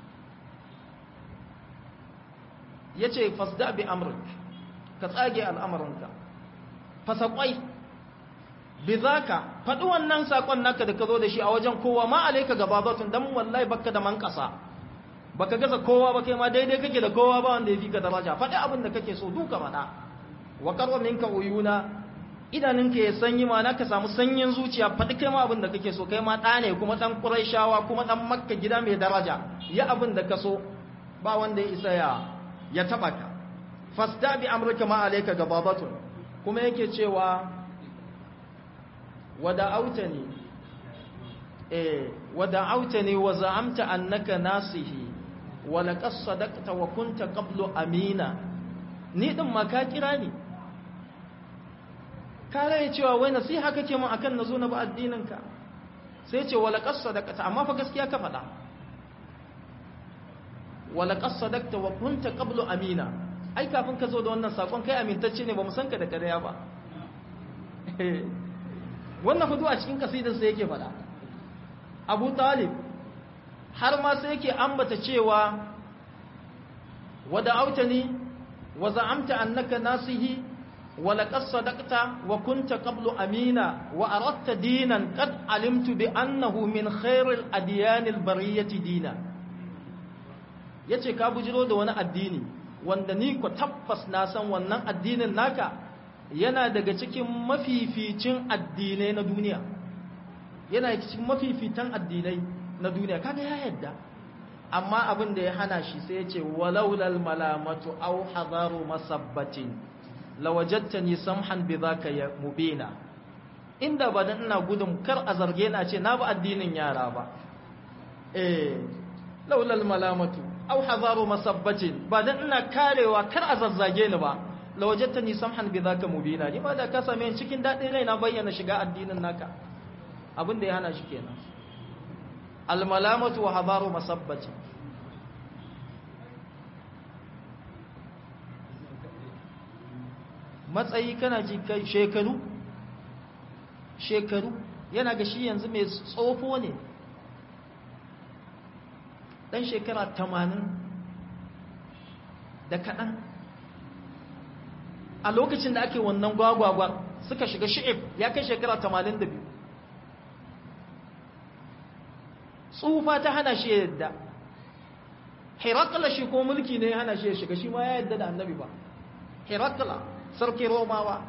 yace fasda bi amrik ka tsage al'amarinka fasakwai bi zaka faɗi wannan sakon naka da ka zo da shi a wajen kowa ma alaika gababatun dan wallahi baka da man ƙasa baka gaza kowa ba kai ma daidai kake da kowa ba wanda ya fi ka daraja faɗi abin da kake so duka faɗa wa qarwa minka uyuna idanunka ya sanyi mana ka samu sanyin zuciya faɗi kai ma abin da kake so kai ma ɗa ne kuma ɗan ƙuraishawa kuma ɗan makka gida mai daraja ya abin da ka so ba wanda ya isa ya ya taɓa ka fasta bi amurka ma alaika gababatun kuma yake cewa wada autani eh wada autani wa za'amta annaka nasihi wa laqad sadaqta wa kunta qablu amina ni din ma ka kira ni ka rai cewa wai nasiha kake mun akan nazo na ba addininka sai ce wala qasadaqta amma fa gaskiya ka faɗa wala qasadaqta wa kunta qablu amina ai kafin ka zo da wannan sakon kai amintacce ne ba mu san ka da ƙarya ba wannan hudu a cikin kasidar sai yake faɗa Abu Talib har ma sai yake ambata cewa wada autani wa za'amta annaka nasihi ولقد صدقت وكنت قبل أمينا وأردت دينا قد علمت بأنه من خير الأديان البرية دينا yace ka bujiro da wani addini wanda ni ku tabbas na san wannan addinin naka yana daga cikin mafificin addinai na duniya yana cikin mafifitan addinai na duniya kaga ya yadda amma abin da ya hana shi sai ya ce walaulal malamatu aw hadaru masabbatin lawajattani samhan bi zaka ya mubina inda ba dan ina gudun kar a zarge na ce na ba addinin yara ba eh laulal malamatu aw hadaru masabbatin ba dan ina karewa kar a zazzage ni ba lawajattani samhan bi zaka mubina ni ma da ka same ni cikin dadin rai na bayyana shiga addinin naka abin da ya hana shi kenan al malamatu wa hadaru masabbatin matsayi kana ji kai shekaru shekaru yana ga shi yanzu mai tsofo ne dan shekara tamanin da kaɗan a lokacin da ake wannan gwagwagwa suka shiga shi'ib ya kai shekara tamanin da biyu tsufa ta hana shi yadda hirakala shi ko mulki ne ya hana shi ya shiga shi ma ya yadda da annabi ba hirakala sarki romawa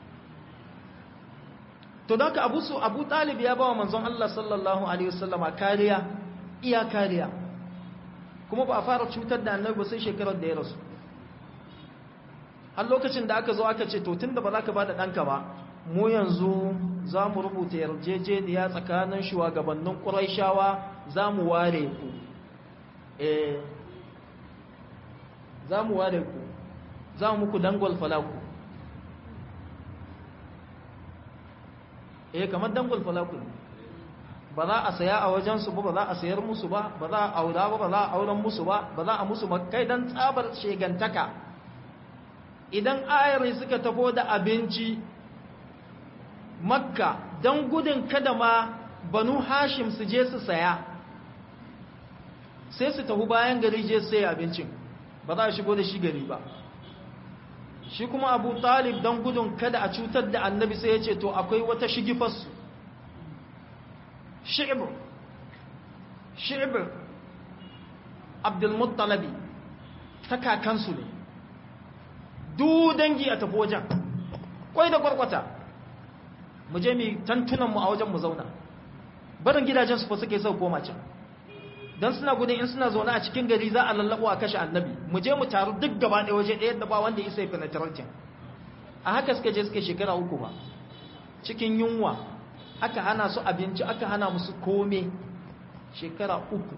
to da ka abu su abu talib ya ba wa manzon Allah sallallahu alaihi wasallama kariya iya kariya kuma ba a fara cutar da annabi ba sai shekarar da ya rasu har lokacin da aka zo aka ce to tunda ba za ka ba da ɗanka ba mu yanzu za mu rubuta yarjejeniya tsakanin shugabannin ƙuraishawa za mu ware ku eh za mu ware ku za mu muku dangwal falaku eh kamar dangwal falaku ba za a saya a wajensu ba ba za a sayar musu ba ba za a aura ba ba za a auren musu ba ba za a musu kai don tsabar shegantaka idan ayari suka tafo da abinci makka don gudun kada ma banu hashim su je su saya sai su tafi bayan gari je sai abincin ba za a shigo da shi gari ba shi kuma abu talib don gudun kada a cutar da annabi sai ya ce to akwai wata shigifarsu shi'ibir shi'ibir abdulmuttalabi ta kakansu ne du dangi a tafi wajen kwai da kwarkwata mu je mu tantunanmu a wajen mu zauna barin gidajensu fa suke sau koma can don suna gudun in suna zaune a cikin gari za a lallabo a kashe annabi mu je mu taru duk gaba ɗaya waje ɗaya da ba wanda isa ya penetrating a haka suka je suka shekara uku ba cikin yunwa aka hana su abinci aka hana musu kome shekara uku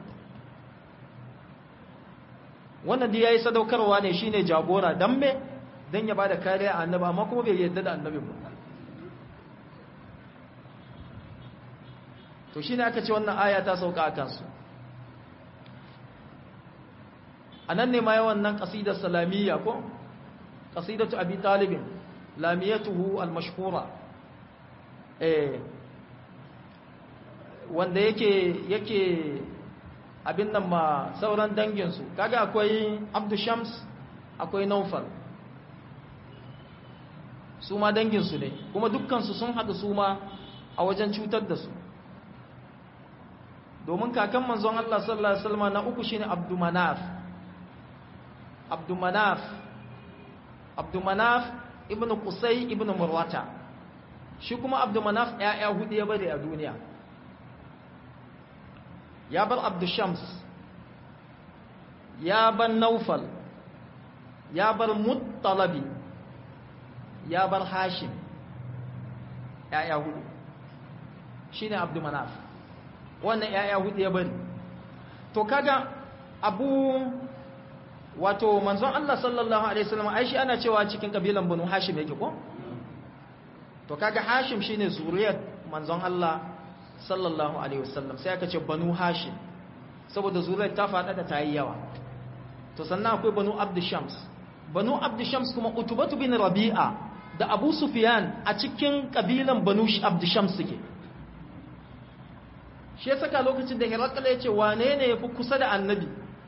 wannan da ya yi sadaukarwa ne shine jagora don me don ya ba da kariya a annabi amma kuma bai yadda da annabi ba to shine aka ce wannan aya ta sauka a kansu a nan ne ma yawan nan ƙasidar salamiyya ko ƙasidatu abi talibin lamiyatuhu al-mashhura eh wanda yake yake abin nan ma sauran danginsu kaga akwai abdu shams akwai naufal su ma danginsu ne kuma dukkansu sun haɗu su ma a wajen cutar da su domin kakan manzon Allah sallallahu alaihi wasallam na uku shine abdu manaf abdu manaf abdu manaf ibn qusay ibn murwata shi kuma abdumanaf ‘ya'ya hudu ya bari a duniya ya bar abdushams ya bar naufal ya bar muttalabi ya bar hashim ‘ya'ya hudu shi ne abdumanaf wannan ‘ya'ya hudu ya bari to kaga abu wato manzon Allah sallallahu alaihi wasallam ai shi ana cewa cikin kabilan banu hashim yake ko to kaga hashim shine zuriyar manzon Allah sallallahu alaihi wasallam sai aka ce banu hashim saboda zuriyar ta fada da tayi yawa to sannan akwai banu abd shams banu abd shams kuma utubatu bin rabi'a da abu sufyan a cikin kabilan banu abd shams suke shi ya saka lokacin da hirakala ya ce wane ne ya fi kusa da annabi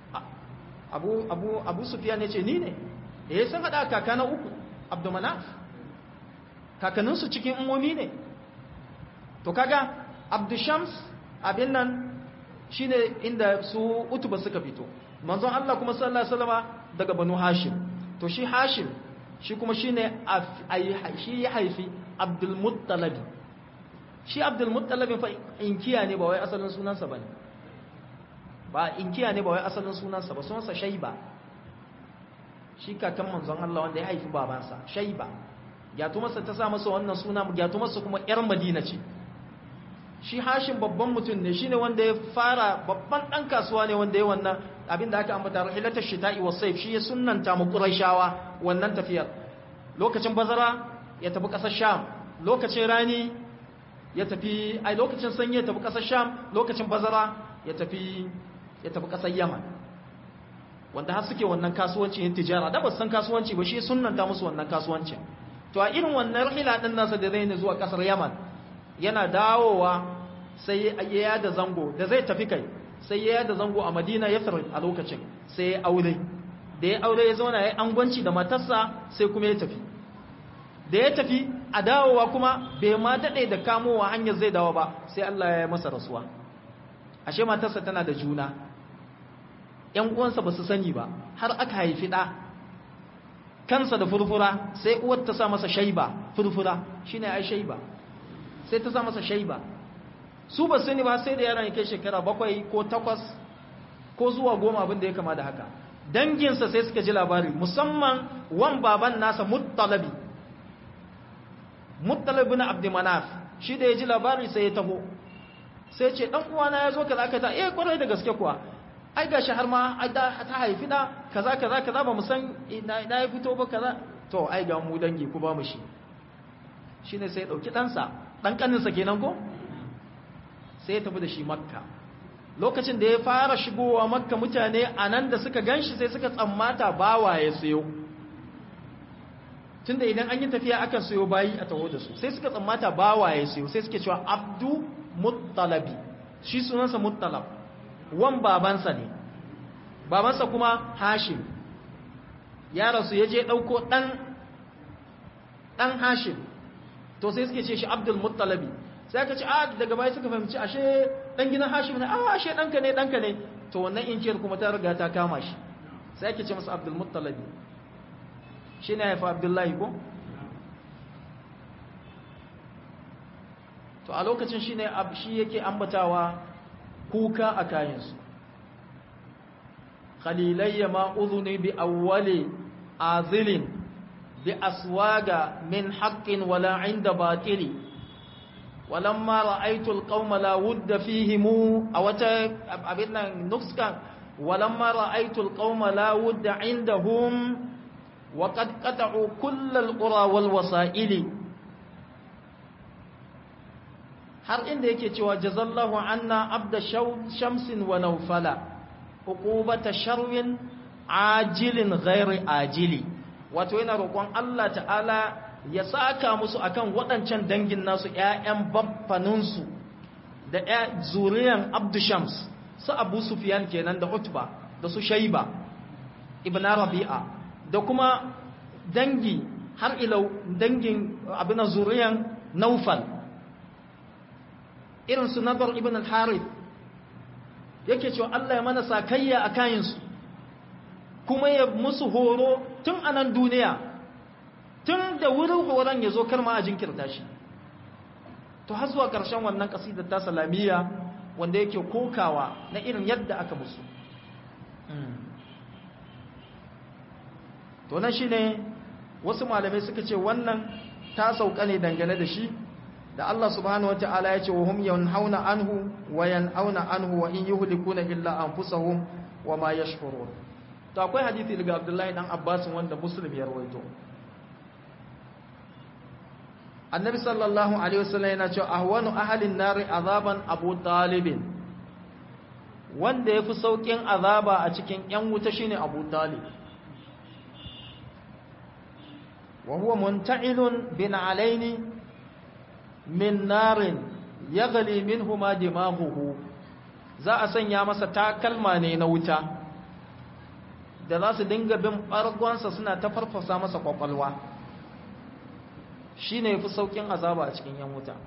abu abu abu sufyan ya ce ni ne da ya san hada kaka na uku abdumanaf kakanninsu cikin umomi ne to kaga abdushams abin nan shine inda su utuba suka fito manzon Allah kuma sallallahu alaihi wasallama daga banu hashim to shi hashim shi kuma shine shi ya haifi abdul muttalabi shi abdul muttalabi fa inkiya ne ba wai asalin sunansa bane ba inkiya ne ba wai asalin sunansa ba sunansa shaiba shi kakan manzon Allah wanda ya haifi babansa shaiba gyatumarsa ta sa masa wannan suna gyatumarsa kuma yar madina ce shi hashin babban mutum ne shine wanda ya fara babban dan kasuwa ne wanda ya wannan abinda aka ambata rahilatar shita'i wa sayf shi ya sunnanta mu quraishawa wannan tafiyar lokacin bazara ya tafi kasar sham lokacin rani ya tafi ai lokacin sanyi ya tafi kasar sham lokacin bazara ya tafi ya tafi kasar yaman wanda har suke wannan kasuwanci yin tijara da ba san kasuwanci ba shi sunnanta musu wannan kasuwancin to a irin wannan rahila din nasa da zai ne zuwa kasar yaman yana dawowa sai ya yada zango da zai tafi kai sai ya yada zango a madina ya a lokacin sai ya aure da ya aure ya zauna ya angwanci da matarsa sai kuma ya tafi da ya tafi a dawowa kuma bai ma daɗe da kamowa hanyar zai dawo ba sai Allah ya yi masa rasuwa ashe matarsa tana da juna ‘yan uwansa ba su sani ba har aka haifi ɗa kansa da furfura sai uwar ta sa masa shaiba furfura shi ne ai shaiba sai ta sa masa shaiba su ba sani ba sai da yaron ya kai shekara bakwai ko takwas ko zuwa goma abin da ya kama da haka danginsa sai suka ji labari musamman wan baban nasa muttalabi muttalabi na abdimanaf shi da ya ji labari sai ya taho sai ce dan uwana ya zo kaza kaza eh kwarai da gaske kuwa ai gashi har ma ai da ta haifi da kaza kaza kaza ba mu san ina ya fito ba kaza to ai ga mu dangi ku ba mu shi shine sai ya dauki ɗansa dan kaninsa kenan ko sai ya tafi da shi makka lokacin da ya fara shigowa makka mutane a nan da suka ganshi sai suka tsammata bawa ya sayo tunda idan an yi tafiya akan sayo bayi a taho da su sai suka tsammata bawa ya sayo sai suke cewa abdu muttalabi shi sunansa muttalab wan babansa ne babansa kuma hashim ya rasu ya je ɗauko ɗan ɗan hashim to sai suke ce shi abdul muttalabi sai aka ce a daga baya suka fahimci ashe ɗan gidan hashim ne a ashe ɗanka ne ɗanka ne to wannan inkiyar kuma ta riga ta kama shi sai ake ce masa abdul muttalabi shi ne haifa abdullahi ko to a lokacin shi ne shi yake ambatawa kuka a kayansu khalilayya ma udhuni bi awwali azilin bi aswaga min haqqin wala inda batili walamma ra'aytu alqawma la wudda fihim aw ta abinna nuskan walamma ra'aytu alqawma la wudda indahum wa qad qata'u kull alqura wal wasa'ili har inda yake cewa jazallahu anna abda shamsin wa naufala uqubata sharwin ajilin ghairi ajili wato yana roƙon Allah ta'ala ya saka musu akan waɗancan dangin nasu ƴaƴan baffaninsu da ƴa zuriyan abdu shams su abu sufyan kenan da utba da su shaiba ibn rabi'a da kuma dangi har ilau dangin abin zuriyan naufal irin su nadar ibn al-harith yake cewa Allah ya mana sakayya a kayansu kuma ya musu horo tun a nan duniya tun da wurin horon ya zo karma a jinkirta shi to har zuwa ƙarshen wannan ƙasidar ta salamiya wanda yake kokawa na irin yadda aka musu to nan shine wasu malamai suka ce wannan ta sauka ne dangane da shi da Allah subhanahu wata'ala ya ce wa hum yanhauna anhu wa yan'auna anhu wa in yuhlikuna illa anfusahum wa ma yashkurun to akwai hadisi daga Abdullahi dan Abbas wanda Muslim ya rawaito Annabi sallallahu alaihi wasallam yana cewa ahwanu ahlin nari azaban Abu Talib wanda yafi saukin azaba a cikin yan wuta shine Abu Talib wa huwa munta'ilun bin alaini min narin yaghli minhuma dimahuhu za a sanya masa takalma ne na wuta da za su dinga bin ɓargonsa suna ta farfasa masa kwakwalwa shi ne fi sauƙin azaba a cikin yan wuta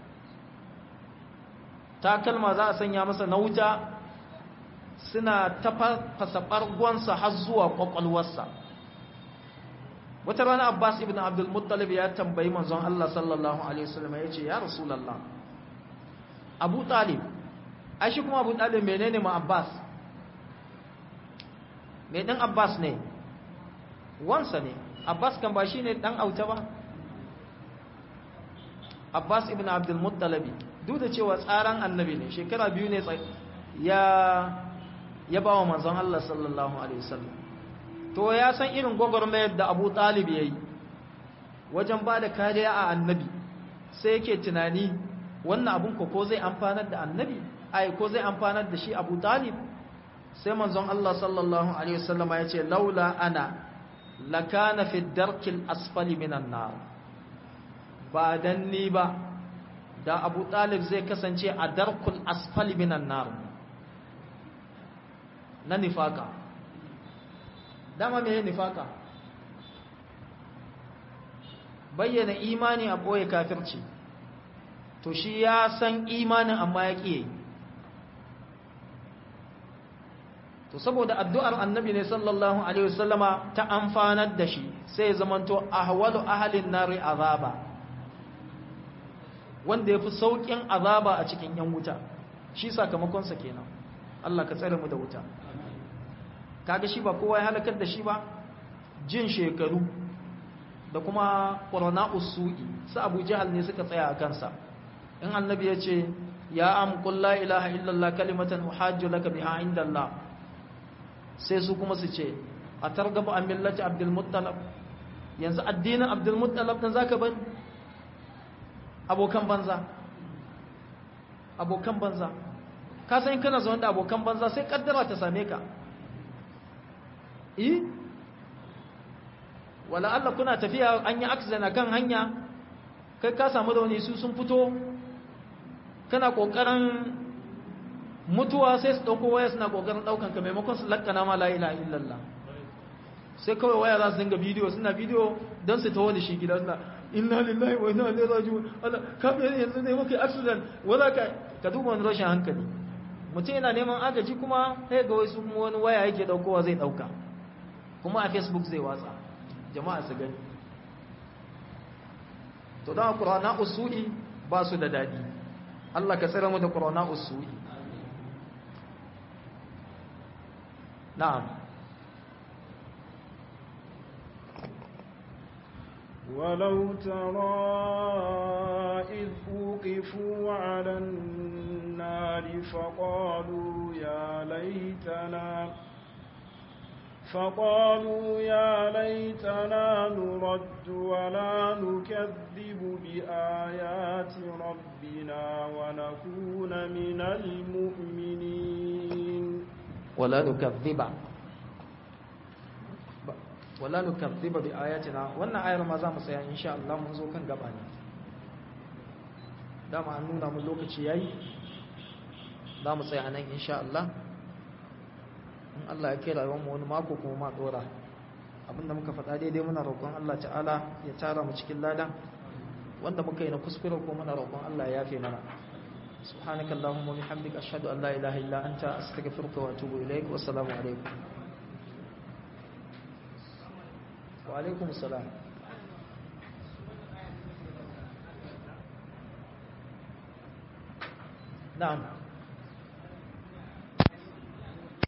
takalma za a sanya masa na wuta suna ta farfasa ɓargonsa har zuwa kwakwalwarsa wata rana abbas ibn abdulmuttalib ya tambayi manzon Allah sallallahu alaihi wasallam ya ce ya rasulallah abu talib ai shi kuma abu talib menene ma abbas mai ɗan abbas ne wansa ne abbas kan ba shi ne ɗan auta ba abbas ibn abdulmuttalabi duk da cewa tsaran annabi ne shekara biyu ne ya ya ba wa manzon Allah sallallahu alaihi wasallam to ya san irin gwagwarmayar da abu talib ya yi wajen ba da kariya a annabi sai yake tunani wannan abun ko zai amfanar da annabi ai ko zai amfanar da shi abu talib sai manzon Allah sallallahu alaihi wasallama ya ce laula ana lakana fi darkil asfali minan nar ba dan ni ba da Abu Talib zai kasance a darkul asfali minan nar na nifaka dama me nifaka bayyana imani a boye kafirci to shi ya san imanin amma ya ƙiye to saboda addu'ar annabi ne sallallahu alaihi wasallama ta amfanar da shi sai zamanto ahwalu ahalin nari azaba wanda yafi saukin azaba a cikin yan wuta shi sakamakon sa kenan Allah ka tsare mu da wuta kaga shi ba kowa ya halakar da shi ba jin shekaru da kuma qurana usu'i su Abu Jahal ne suka tsaya a kansa in annabi ya ce ya am qul la ilaha illallah kalimatan uhajju laka biha indallah sai su kuma su ce a targaba a millaci abdulmuttalab yanzu addinin abdulmuttalab ɗin za ka bani abokan banza abokan banza ka san kana zaune da abokan banza sai kaddara ta same ka eh wala Allah kuna tafiya an yi accident akan hanya kai ka samu da wani su sun fito kana kokarin mutuwa sai su ɗauko waya suna ƙoƙarin ɗaukan ka maimakon su lakkana ma la'ila illallah sai kawai waya za su dinga bidiyo suna bidiyo don su taho da shi gida suna inna lillahi wa inna ilaihi raji'un Allah ka bi yanzu ne muke accident wala ka ka duba wani rashin hankali mutum yana neman agaji kuma sai ga wasu wani waya yake ɗaukowa zai ɗauka kuma a facebook zai watsa jama'a su gani to don qur'ana usuli ba su da daɗi Allah ka tsira mu da qur'ana usuli نعم ولو ترى إذ وقفوا على النار فقالوا يا ليتنا فقالوا يا ليتنا نرد ولا نكذب بآيات ربنا ونكون من المؤمنين ولا نكذب wala nukazziba bi ayatina wannan ayar ma za mu tsaya insha Allah mun zo kan gaba ne dama an nuna mu lokaci yayi za mu tsaya nan insha Allah in Allah ya kai rayuwar mu wani mako kuma ma dora abinda muka faɗa daidai muna roƙon Allah ta'ala ya tara mu cikin lada wanda muka yi na kuskure ko muna roƙon Allah ya yafe mana سبحانك اللهم وبحمدك أشهد أن لا إله إلا أنت أستغفرك وأتوب إليك والسلام عليكم وعليكم السلام na'am